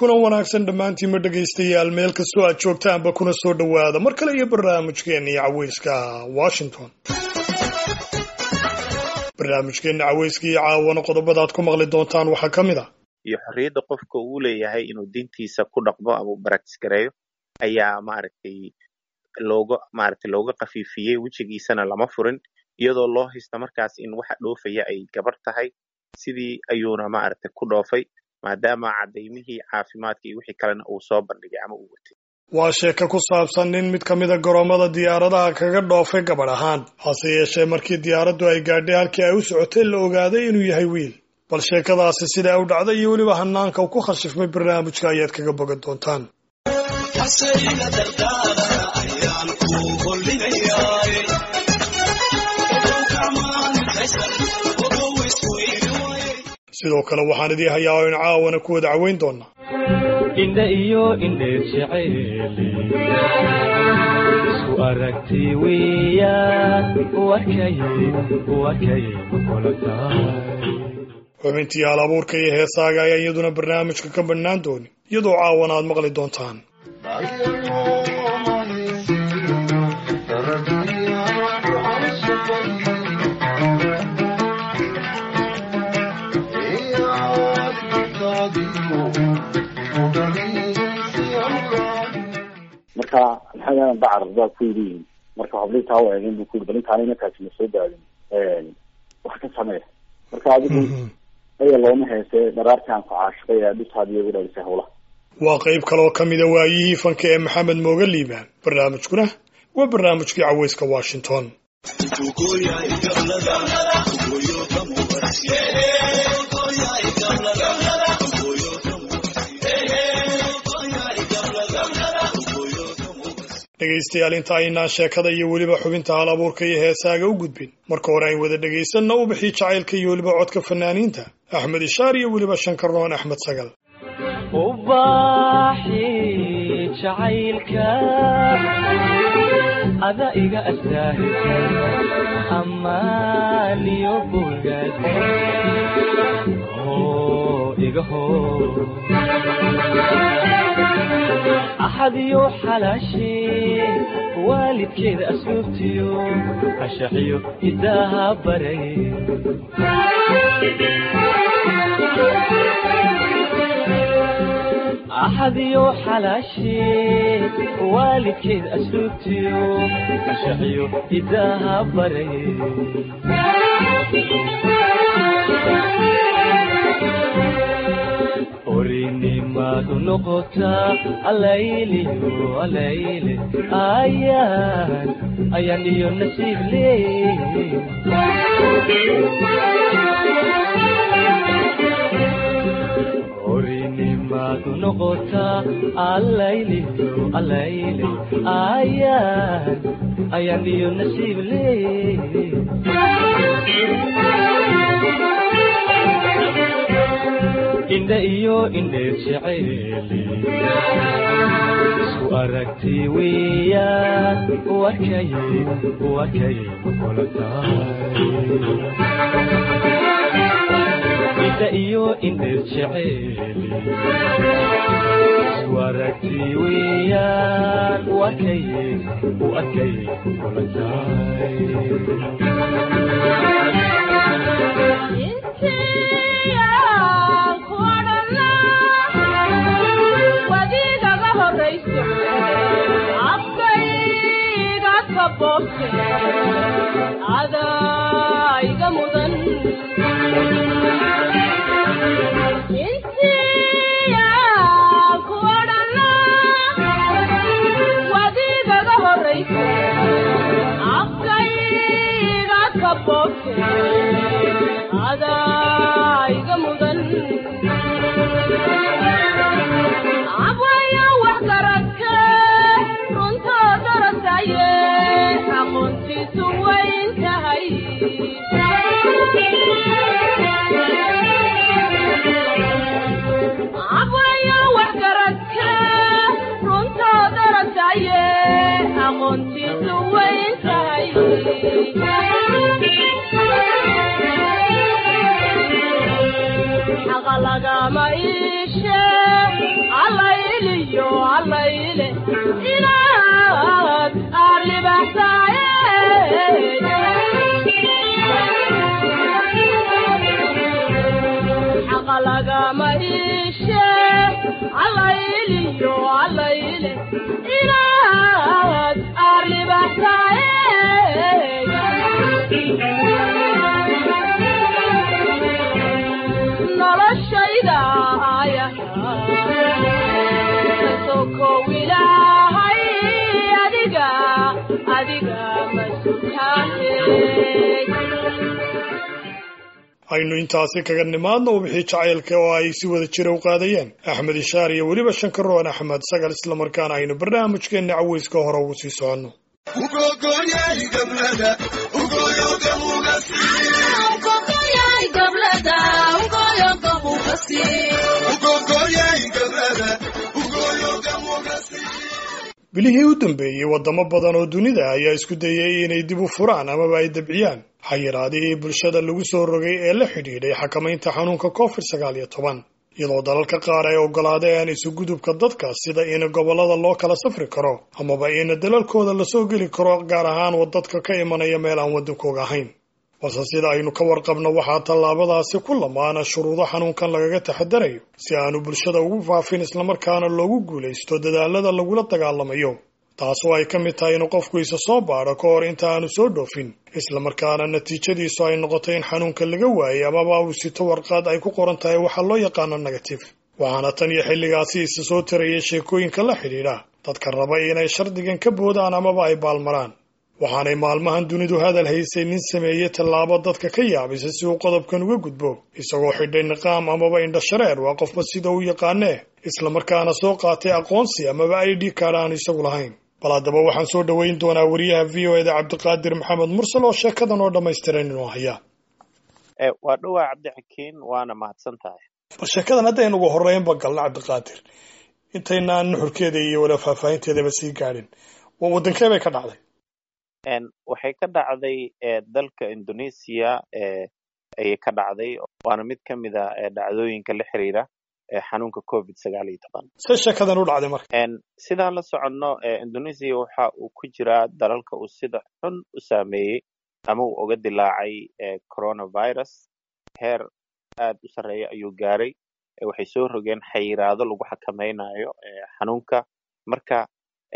kulan wanaagsan dhammaantiinma dhegaystayaal meel kastoo aad joogtaanba kuna soo dhowaada mar kale iyo barnaamijkeenii caweyska washington barnaamijkeenna caweyska iyo caawana qodobada aad ku maqli doontaan waxaa ka mid a iyo xorriyadda qofka uu leeyahay inuu diintiisa ku dhaqmo ama u baraktis gareeyo ayaa maaragtay looga maaragtay looga khafiifiyey wejigiisana lama furin iyadoo loo haysta markaas in waxa dhoofaya ay gabar tahay sidii ayuuna maaragtay ku dhoofay maadaama cadaymihii caafimaadka iyo wixii kalena uu soo bandhigay ama uu watay waa sheeko ku saabsan nin mid ka mida garoomada diyaaradaha kaga dhoofay gabadh ahaan hase yeeshee markii diyaaraddu ay gaadhay halkii ay u socotay la ogaaday inuu yahay wiil bal sheekadaasi sidaa u dhacday iyo weliba hanaanka uu ku khashifmay barnaamijka ayaad kaga bogan doontaan sidoo kale waxaan idii hayaa oo in caawana ku wada caweyn doonaa indha iyo indheer jacayli isku aragti weeyaan warkay warkay makula tahay xubintii hal abuurka iyo heesaaga ayaa iyaduna barnaamijka ka bannaan dooni iyadoo caawana aad maqli doontaan marka maxaa bacar baa ku yidhi marka habliintaa u eegeen bu ku yidhi bal intaana inankaasi ma soo daadin wax ka samee marka adigu aya looma heese dharaartaan ku caashiqay ee dhisaad iyagu dhalisay hawlaha waa qayb kaloo ka mida waayihii fanka ee maxamed mooga liibaan barnaamijkuna waa barnaamijkii caweyska washington dhegaystayaal inta aynaan sheekada iyo weliba xubinta hal abuurka iyo heesaaga u gudbin marka hore ayn wada dhegaysanna u bixii jacaylka iyo weliba codka fanaaniinta axmed ishaar iyo weliba shankaroon axmed sagal ubaaxi jacaylka ada iga astaahisa amaaniyo bogaad iga hoo axadiyo xalaashee waalidkeeda asluubtiyo ashaxiyo hidaaha baray axadiyo xalaashee waalidkeeda asluubtiyo ashaxiyo hidaaha baray orinimadu noqotaa alayliyo alayle ayaan ayaan iyo nasiib leey orinimadu noqotaa alayliyo alayle ayaan ayaan iyo nasiib leey indha iyo indheer jacayli isku aragti weeyaan warkay warkay makula tahay indha iyo indheer jacayli isku aragti weeyaan warkay warkay makula tahay adaiga mudan intiya ku odhana wadigaga horaysa afkayga ka bogte adaiga mudan abwaya wax garadka runtoo darasaye aqoontiisu wayn tahay abwaya wax garadka runtoo darasaye aqoontiisu wayn tahay iyo allayle inaad arribaxtaye noloshayda ayaha kasokow ilaahay adiga adiga masutaane aynu intaasi kaga nimaadno wixii jacaylka oo ay si wada jira u qaadayeen axmed ishaar iyo weliba shankaroon axmed sagal islamarkaana aynu barnaamijkeenna caweyska hore ugu sii soconno bilihii u dambeeyey waddamo badan oo dunida ayaa isku dayay inay dib u furaan amaba ay dabciyaan xayiraadihii bulshada lagu soo rogay ee la xidhiidhay xakamaynta xanuunka covid sagaal iyo toban iyadoo dalalka qaar ay oggolaadeen isugudubka dadka sida in gobollada loo kala safri karo amaba in dalalkooda lasoo geli karo gaar ahaan dadka ka imanaya meel aan waddankooga ahayn balse sida aynu ka warqabno waxaa tallaabadaasi ku lamaana shuruudo xanuunkan lagaga taxadarayo si aanu bulshada ugu faafin islamarkaana loogu guulaysto dadaalada lagula dagaalamayo taasoo ay ka mid tahay inuu qofku isa soo baadho ka hor inta aanu soo dhoofin islamarkaana natiijadiisu ay noqoto in xanuunka laga waayay amaba uu sito warqad ay ku qoran tahay waxaa loo yaqaano negative waxaana tan iyo xilligaasi isa soo tarayay sheekooyinka la xidhiidha dadka raba inay shardigan ka boodaan amaba ay baalmaraan waxaanay maalmahan dunidu hadal haysay nin sameeyey tallaabo dadka ka yaabisa si uu qodobkan uga gudbo isagoo xidhay niqaam amaba indhashareer waa qofba sida u yaqaanee islamarkaana soo qaatay aqoonsi amaba i d card aan isagu lahayn bal haddaba waxaan soo dhoweyn doonaa wariyaha v o eda cabdiqaadir maxamed mursal oo sheekadan oo dhammaystiran inuu hayaa waa dhowaa cabdixakiin waana mahadsan tahay bal sheekadan haddaynu ugu horreynba galno cabdiqaadir intaynaan nuxurkeeda iyo wala faahfaahinteedaba sii gaadhin waa waddankee bay ka dhacday waxay ka dhacday dalka indonesia ayay ka dhacday waana mid ka mid a dhacdooyinka la xiriira xanuunka covid sagaal iyo toban se sheekadan u dhacday marka sidaan la soconno indonesia waxa uu ku jiraa dalalka uu sida xun u saameeyey ama uu uga dilaacay coronavirus heer aad u sarreeya ayuu gaaray waxay soo rogeen xayiraado lagu xakamaynayo xanuunka marka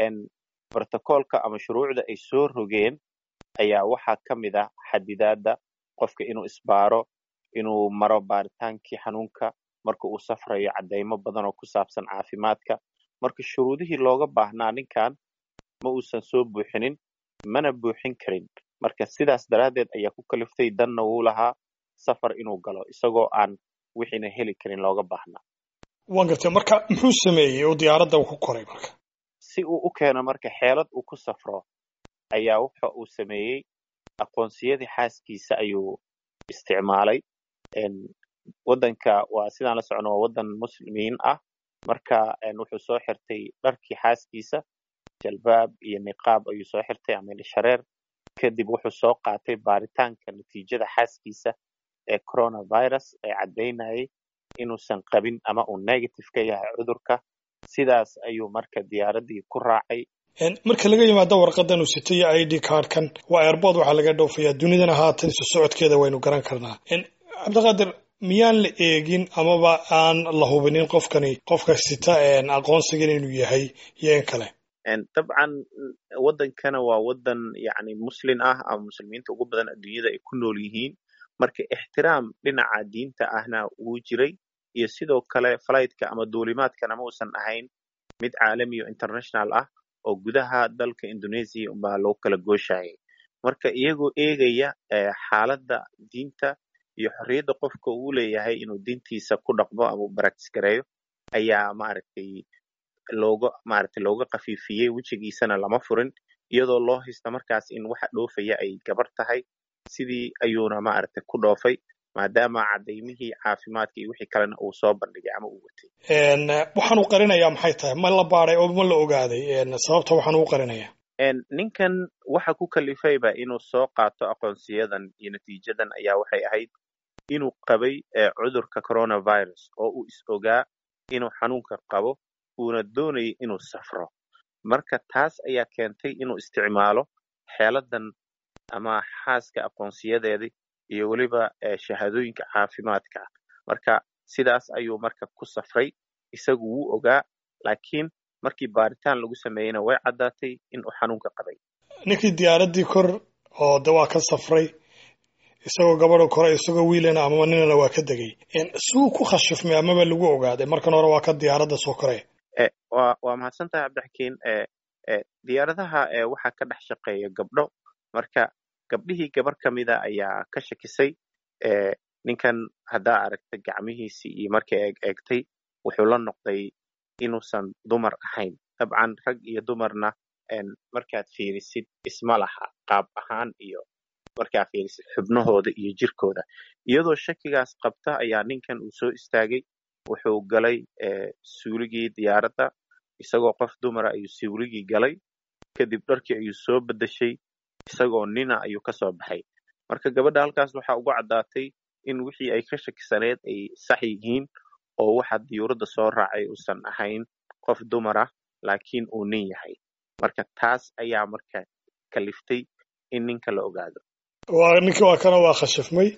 brotocolka ama shuruucda ay soo rogeen ayaa waxaa ka mid ah xadidaadda qofka inuu isbaaro inuu maro baaritaankii xanuunka marka uu safrayo caddaymo badan oo ku saabsan caafimaadka marka shuruudihii looga baahnaa ninkan ma uusan soo buuxinin mana buuxin karin marka sidaas daraaddeed ayaa ku kaliftay danna wuu lahaa safar inuu galo isagoo aan wixiina heli karin looga baahnaa waan gartay marka muxuu sameeyey oo diyaaradda ku koray marka si uu u keeno marka xeelad uu ku safro ayaa waxa uu sameeyey aqoonsiyadii xaaskiisa ayuu isticmaalay waddanka waa sidaan la socno waa waddan muslimiin ah marka wuxuu soo xirtay dharkii xaaskiisa jalbaab iyo niqaab ayuu soo xirtay ama indhashareer kadib wuxuu soo qaatay baaritaanka natiijada xaaskiisa ee coronavirus ee caddaynayay inuusan qabin ama uu negative ka yahay cudurka sidaas ayuu marka diyaaraddii ku raacay marka laga yimaado warqadan uu sito iyo i d cardkan waa airbood waxaa laga dhoofayaa dunidana haatan isu socodkeeda waynu garan karnaa cabdiqaadir miyaan la eegin amaba aan la hubinin qofkani qofka sita aqoonsigan inuu yahay iyo in kale dabcan waddankana waa waddan yani muslin ah ama muslimiinta ugu badan adduunyada ay ku nool yihiin marka ixtiraam dhinaca diinta ahna wuu jiray iyo sidoo kale fligtka ama duulimaadkana ma uusan ahayn mid caalami o international ah oo gudaha dalka indonesia baa loo kala gooshayay marka iyagoo eegaya xaaladda diinta iyo xorriyadda qofka uu leeyahay inuu diintiisa ku dhaqmo ama u practice gareeyo ayaa maaragtay looga maaragtay looga khafiifiyey wejigiisana lama furin iyadoo loo haysta markaas in waxa dhoofaya ay gabar tahay sidii ayuuna maaragtay ku dhoofay maadaama cadaymihii caafimaadka iyo wixii kalena uu soo bandhigay ama uu watay waxaan u qarinayaa maxay tahay ma la baaday oo ma la ogaaday sababta waxaan u qarinayaa ninkan waxa ku kalifayba inuu soo qaato aqoonsiyadan iyo natiijadan ayaa waxay ahayd inuu qabay cudurka coronavirus oo uu is ogaa inuu xanuunka qabo uuna doonayay inuu safro marka taas ayaa keentay inuu isticmaalo xeeladan ama xaaska aqoonsiyadeedii iyo weliba shahaadooyinka caafimaadka marka sidaas ayuu marka ku safray isagu wuu ogaa laakiin markii baaritaan lagu sameeyeyna way caddaatay in uu xanuunka qabay ninkii diyaaraddii kor oo de waa ka safray isagoo gabadha kore isagoo wiilana amaba ninana waa ka degay suu ku khashifmay amaba lagu ogaaday markan hore waa ka diyaaradda soo koree wa waa mahadsan tahay cabdixakiin diyaaradaha waxaa ka dhex shaqeeya gabdho marka gabdhihii gabar ka mida ayaa ka shakisay ninkan haddaa aragtay gacmihiisii iyo markay eeg eegtay wuxuu la noqday inuusan dumar ahayn dabcan rag iyo dumarna markaad fiirisid isma laha qaab ahaan iyo markaa fiirisid xubnahooda iyo jirkooda iyadoo shakigaas qabta ayaa ninkan uu soo istaagay wuxuu galay suuligii diyaaradda isagoo qof dumara ayuu suuligii galay kadib dharkii ayuu soo beddeshay isagoo nina ayuu ka soo baxay marka gabadha halkaas waxaa ugu caddaatay in wixii ay ka shakisaneed ay sax yihiin oo waxa diyuuradda soo raacay uusan ahayn qof dumar ah laakiin uu nin yahay marka taas ayaa marka kaliftay in ninka la ogaado waa ninki waa kana waa khashifmay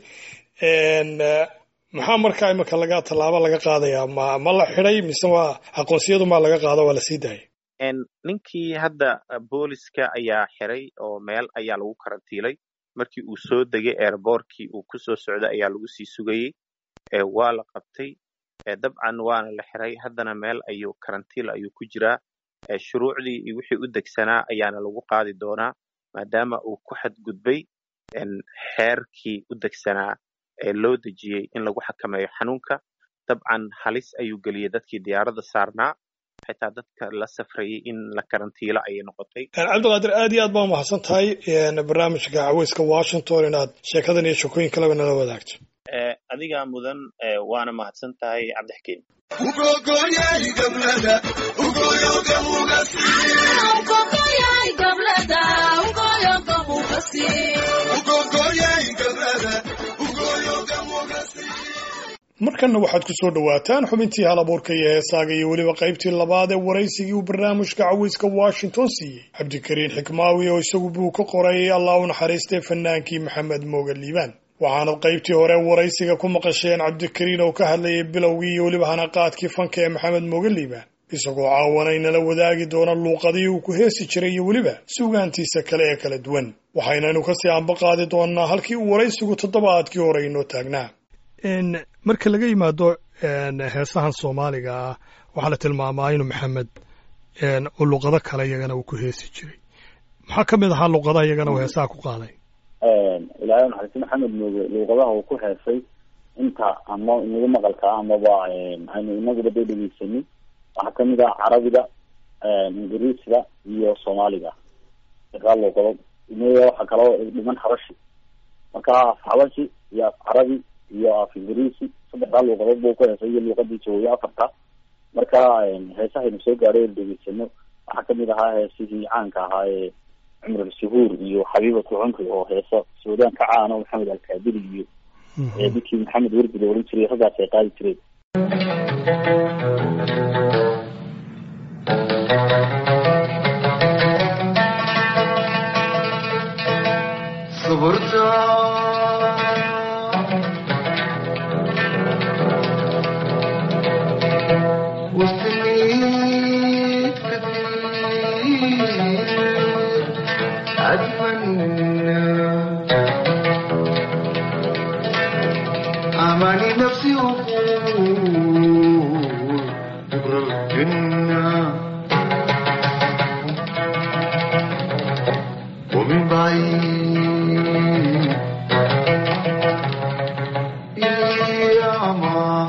maxaa markaa imika laga tallaabo laga qaadayaa ma ma la xiday mise waa aqoonsiyadu maa laga qaado waa la sii daayay ninkii hadda booliska ayaa xiray oo meel ayaa lagu karantiilay markii uu soo degay airbortkii uu kusoo socday ayaa lagu sii sugayey waa la qabtay dabcan waana la xiray haddana meel ayuu karantiil ayuu ku jiraa shuruucdii iyo wixii u degsanaa ayaana lagu qaadi doonaa maadaama uu ku xadgudbay xeerkii u degsanaa ee loo dejiyey in lagu xakameeyo xanuunka dabcan halis ayuu geliyey dadkii diyaaradda saarnaa xitaa dadka la safrayay in la karantiilo ayay noqotay cabdiqaadir aad iyo aad baa umahadsan tahay barnaamijka caweyska washington inaad sheekadan iyo shekooyin kaleba nala wadaagto adigaa mudan waana mahadsan tahay cabdixkiin markanna waxaad ku soo dhowaataan xubintii hal abuurka iyo heesaaga iyo weliba qaybtii labaad ee waraysigii uu barnaamijka caweyska washington siiyey cabdikariin xikmaawi oo isagu buu ka qoray allah u naxariistay fanaankii maxamed mooga liibaan waxaanad qaybtii hore waraysiga ku maqasheen cabdikariin oo ka hadlayay bilowgii iyo weliba hanaqaadkii fanka ee maxamed mooga liibaan isagoo caawana inala wadaagi doona luuqadii uu ku heesi jiray iyo weliba suugaantiisa kale ee kala duwan waxaynaynu kasii anba qaadi doonaa halkii uu waraysigu toddobaadkii hore inoo taagnaa marka laga yimaado heesahan soomaaliga ah waxaa la tilmaamaa inuu maxamed uu luqado kale iyagana uu ku heesi jiray maxaa ka mid ahaa luqadaha iyagana uu heesaha ku qaaday ilaahay naxariisti maxamed mooge luuqadaha uu ku heesay inta ama inaga maqalka amaba aynu inaguba dee dhegeysanin waxaa kamid ah carabiga ingiriisiga iyo soomaaliga kaa luuqado waxaa kaloo dhiman habashi marka af habashi iyo af carabi iyo af ingiriisi saddexdaa luuqadood buu ku heesay iyo luuqadii jawooye afarta marka heesahaynu soo gaadhay oon dhegeysano waxaa kamid ahaa heesihii caanka ahaa ee cumr suhuur iyo xabiibatu cumri oo heeso suudaan ka caano maxamed alkaadiri iyo ninkii maxamed werdi la oran jiray raggaas ay qaadi jireen أماني نفسي أقول بكرة الجنة ومن بعيد يا ما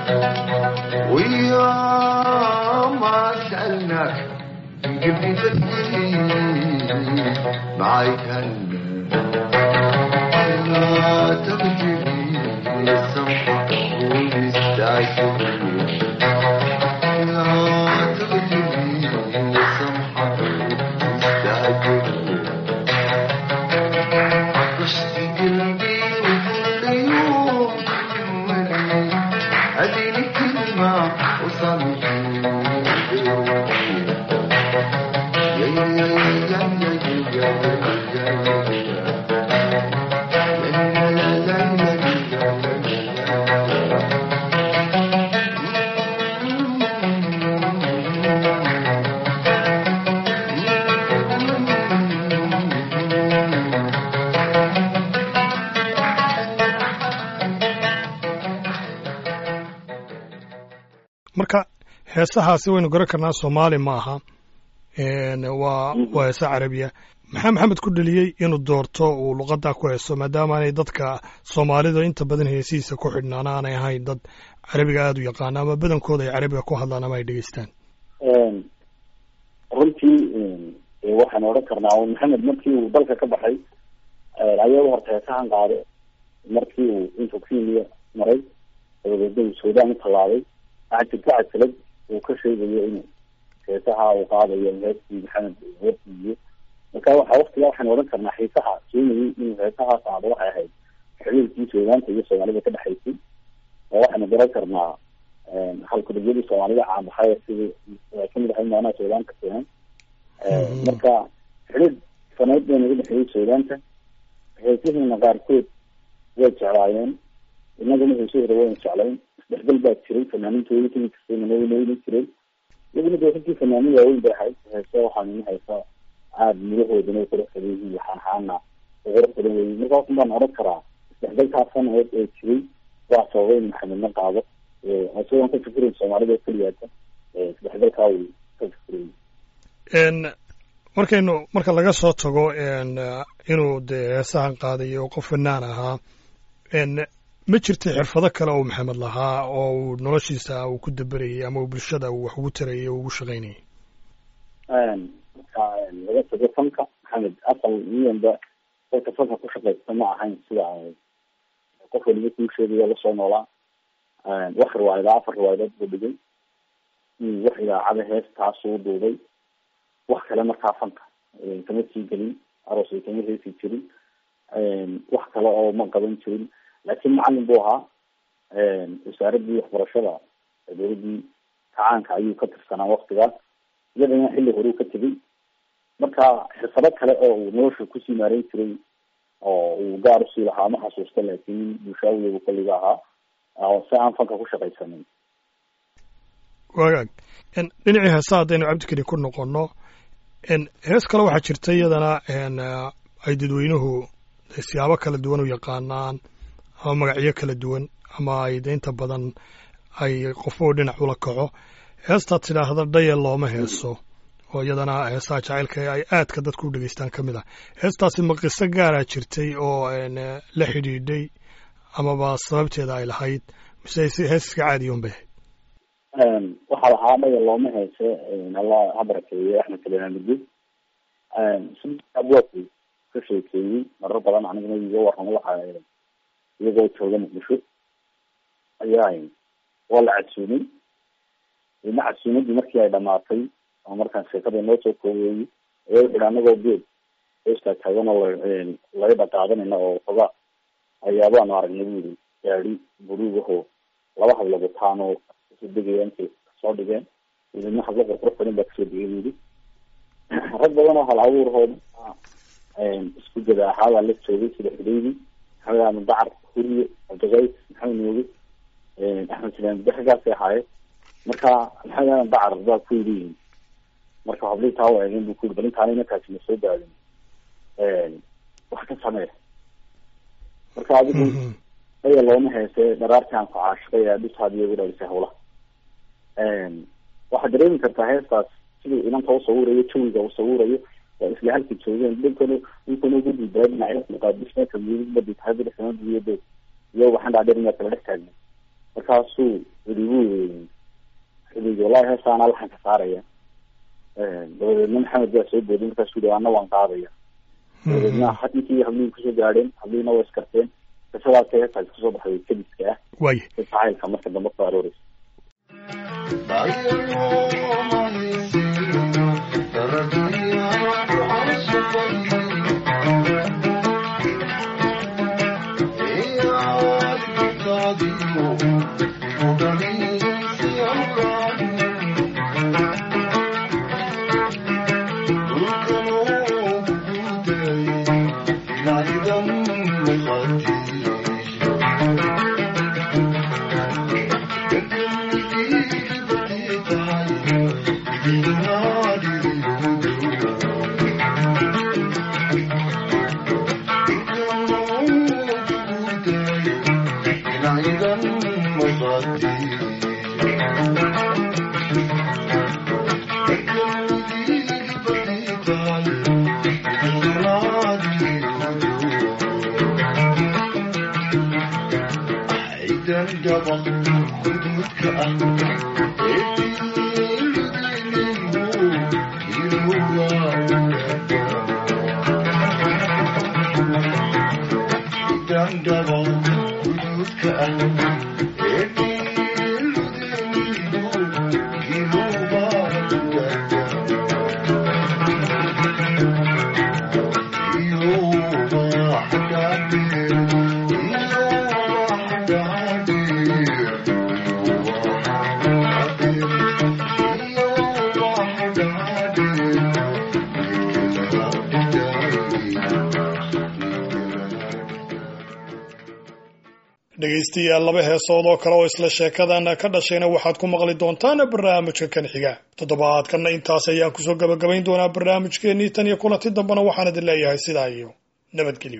ويا ما سألناك من قلبي تسليم معاك هلا لا تبتلي السمحة والمستعجل لا تبتلي السمحة والمستعجل عطشت قلبي وكل يوم تجملي اديني كلمة وصلت يا يا يا يا يا يا يا يا marka heesahaasi waynu garan karnaa soomaali ma aha Een, waa waa heesa carabiya maxaa maxamed ku dheliyey inuu doorto uu luqaddaa ku heeso maadaama aanay dadka soomaalida inta badan heesihiisa ku xidhnaan aanay ahayn dad carabiga aada u yaqaana ama badankooda ay carabiga ku hadlaan ama ay dhegeystaan runtii ee waxaan odhan karnaa un maxamed markii uu dalka ka baxay ayada horta heesahan qaaday markii uu intuu kenya maray dabadeedna uu suudaan u tallaabay waxaa jirta cajalad uu ka sheegayo inuu heesaha uu qaadayo heestii maxamed warsiiyo marka waxa waktigaa waxaan odhan karnaa xiisaha keenayay inuu heesaha qaado waxay ahayd xiriirkii suudaanta iyo soomaalida ka dhexaysay oo waxaynu garan karnaa halkudigyadii soomaalida caanbaxay sidii ay kamid ahay maanaha suudaanka keenan marka xiriir faneed bay naga dhexeeyey suudaanta heesihiina qaarkood way jeclaayeen inaguna heesahooda wayna jeclayn isdhexgal baa jiray fanaaniintooda kamid kastayna wayna jireen iyaguna dee runtii fanaanin waaweyn bay ahayd heese waxaan ina haysaa aada mudahoodana u qurux badan yihiin waxaanxaana u qurux badan weyi marka waxun baan odhan karaa isdhexgalkaa faneed ee jiray waa sababay in maxamedna qaado isagoon ka fikirayn soomaalida keliyaata isdhexgalkaa uu ka fikirayay Een, markaynu marka laga soo tago een, inuu dee heesahan qaadayo qof fanaan ahaa een, ma jirta xirfado kale oo maxamed lahaa oo uu noloshiisa uu ku daberayay ama uu bulshada uu wax ugu tarayay oo ugu shaqaynayay marka laga tago fanka maxamed asal miyanba dadka fanka ku shaqaysta ma ahayn sida qof waliba kuu sheegayo lasoo noolaa wax riwaayada afar riwaayadood buu dhigay wax idaacada heestaasuu duubay wax kale markaa fanka kama sii gelin aroosay kama heesi jirin wax kale oo ma qaban jirin laakiin macalin buu ahaa wasaaradii waxbarashada dowladii kacaanka ayuu ka tirsanaa waktigaas iyadana xilli horeu ka tegay marka xirfado kale oo uu nolosha kusii maareyn jiray oo uu gaar usii lahaa ma xasuusta laakiin bulshaawiyagu kolliga ahaa oo si aan fanka ku shaqaysanin wagaag Een, dhinacii heesa haddaynu cabdikeli ku noqonno een, hees kale waxaa jirta iyadana een, eh, ay dadweynuhu siyaabo kala duwan u yaqaanaan ama magacyo kala duwan ama ay de inta badan ay qofba u dhinac ula kaco heestaad tidhaahda dhayal looma heeso oo iyadana heesaha jacaylka ee ay aadka dadku u dhegeystaan ka mid ah heestaasi ma qiso gaaraa jirtay oo een, eh, la xidhiidhay amaba sababteeda ay lahayd mise si hees iska caadiyoon bay ahayd waxaa lahaa dhaya looma heese alla ha barakeeye axmed kalenaamidi siabwaku ka sheekeeyey marar badan aniguna iga waramo waxa iyagoo jooga muqdisho ayaa waa la casuumay ina casuumadii markii ay dhamaatay oo markaan sheekada inoo soo koobeeyey ayaa wuxu ihi anagoo geed heestaa taagan oo laga dhaqaadanayna oo xogaa ayaabaanu aragnay bu yiri gaadi buruugahoo laba hablood wataan oo kasoo degaya intay kasoo dhigeen idina hablo qurqurux badan baa kasoo degay bu yiri rag badan oo hal abuurhooda isku jada ahaa baa la joogay sida xudeydi maxamed aadan dacar huriye cabdiqays maxamed nooge axmed silaan daxgaasay ahaayeen marka maxamed aadan dacar baa ku yidhi marka hablii taa u eegeen bu ku yiri bal intaana inankaasi na soo daadin wax ka samee marka adigu aya looma heese dharaartii aan ku caashiqay ee dhisaad iyagu dhalisay hawlaha waxaad dareemi kartaa heestaas siduu inanta usawirayo jawiga uu sawirayo waa isla halka joogeen dhinkana dhinkana ugu diidaa dhinacyo muqaadismeedka midbadi tahay bidixsanadiyado iyo waxaan dhaadheer miyaa kala dhex taagna markaasuu idigu xidigi wallahi heestaana laxan ka saaraya dabadeedna maxamed baa soo booday markaasuu yihi ana waan qaadaya dabadeedna hadinkii hablihi kusoo gaadheen hablihiina waa iskarteen qisadaasay heestaasi kusoo baxday kadiska ah waaye si jacaylka marka dambe ku arooreysa Thank you. dhegaystayaal laba heesood oo kale oo isla sheekadan ka dhashayna waxaad ku maqli doontaan barnaamijka kan xiga toddobaadkanna intaas ayaan kusoo gabagabayn doonaa barnaamijkeennii tan iyo kulanti dambena waxaan idin leeyahay sidaa iyo nabadgelyo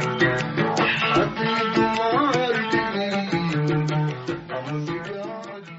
I'm